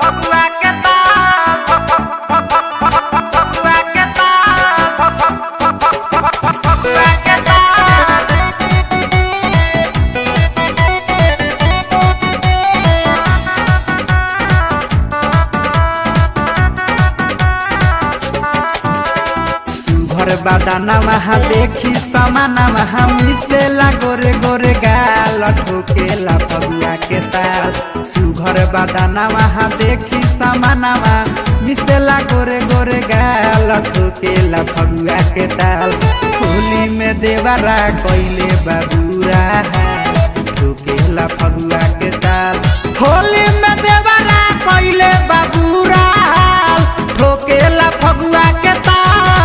फगुआ के ताल फगुआ के ताल फगुआ के ताल घर बादाना वहाँ देखी समाना वहाँ मिसेला गोरे गोरे गाल ठोकेला फगुआ के ताल सुघर बादाना वहाँ देखी समाना वहाँ मिसेला गोरे गोरे गाल ठोकेला फगुआ के ताल होली में देवरा कोइले बाबूरा ठोकेला फगुआ के ताल होली में देवरा कोइले बाबूरा ठोकेला फगुआ के ताल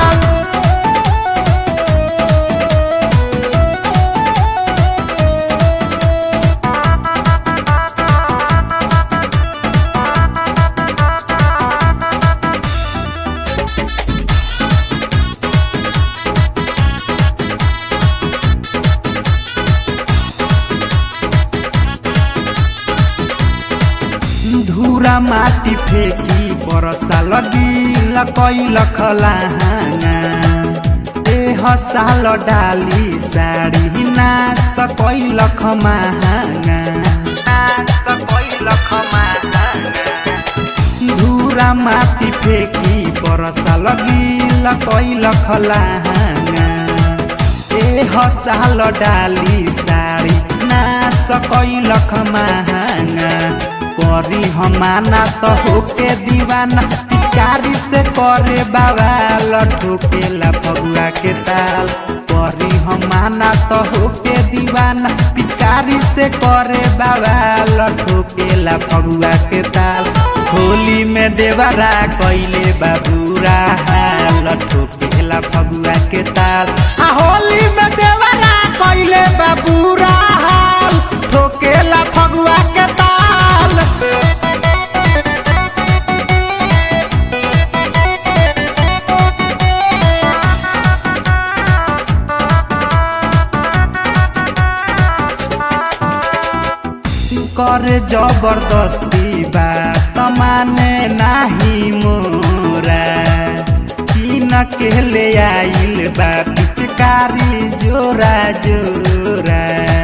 धूरा माटी फेंकी बरसा लगी लकई लखलाहाना ए हसाल डाली साड़ी ना सकई लख महाना धूरा माटी फेंकी बरसा लगी लकई लखलाहाना ए हसाल डाली साड़ी ना सकई लख महाना करी हमाना तो होके दीवाना पिचकारी से करे बवाल ठोकेला फगुआ के ताल करी हमाना तो होके दीवाना पिचकारी से करे बवाल ठोकेला फगुआ के ताल होली में देवरा कैले बाबूरा हाल ठोकेला फगुआ के ताल आ होली में देवरा कैले बाबूरा हाल ठोकेला फगुआ के ताल करे जबरदस्ती बात माने नाही मोरा किन के ले आइल बा पिचकारी जोरा जोरा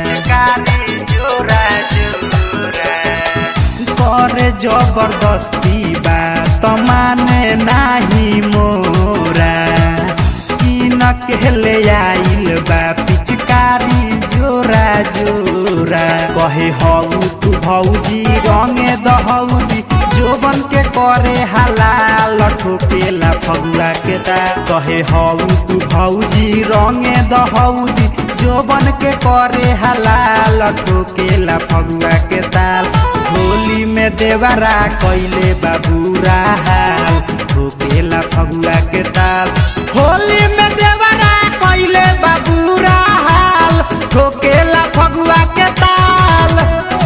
करे जबरदस्ती बात माने नाही मोरा किन के ले आइल बा पिचकारी जोरा जोरा कहे हऊ तू भौजी रंगे दहौदी जोबन के करे हलाल ठोकेला फगुआ के ता कहे हऊ तू भौजी रंगे दहौदी जोबन के करे हलाल ठोकेला फगुआ के ताल होली में देवरा कैले बाबूरा हाल ठोकेला फगुआ के ताल होली में देवरा कैले बाबूरा हाल ठोकेला फगुआ के ताल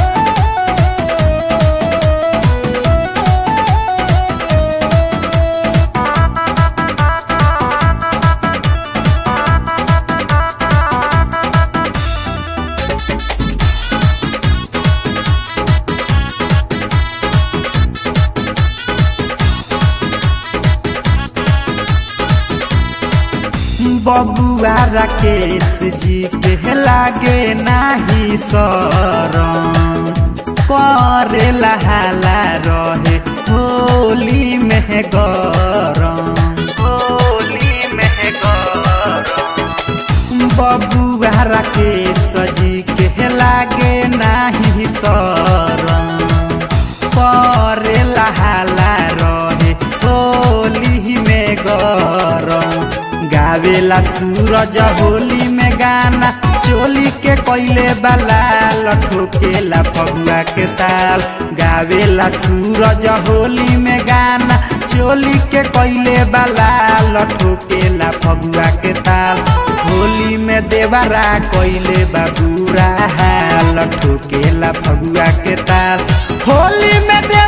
बबुआ राकेश जी के लागे नाही सरम करे लहाला रहे होली में गरम होली में गरम बबुआ राकेश जी के लागे नाही सरम करे लहाला रहे होली में गरम गावेला सूरज होली में गाना चोली के कोइले बाला लठोकेला फगुआ के ताल गावेला सूरज होली में गाना चोली के कोइले बाला लठोकेला फगुआ के ताल होली में देवरा कोइले बाबूरा हाल ठोकेला फगुआ के ताल होली में देवरा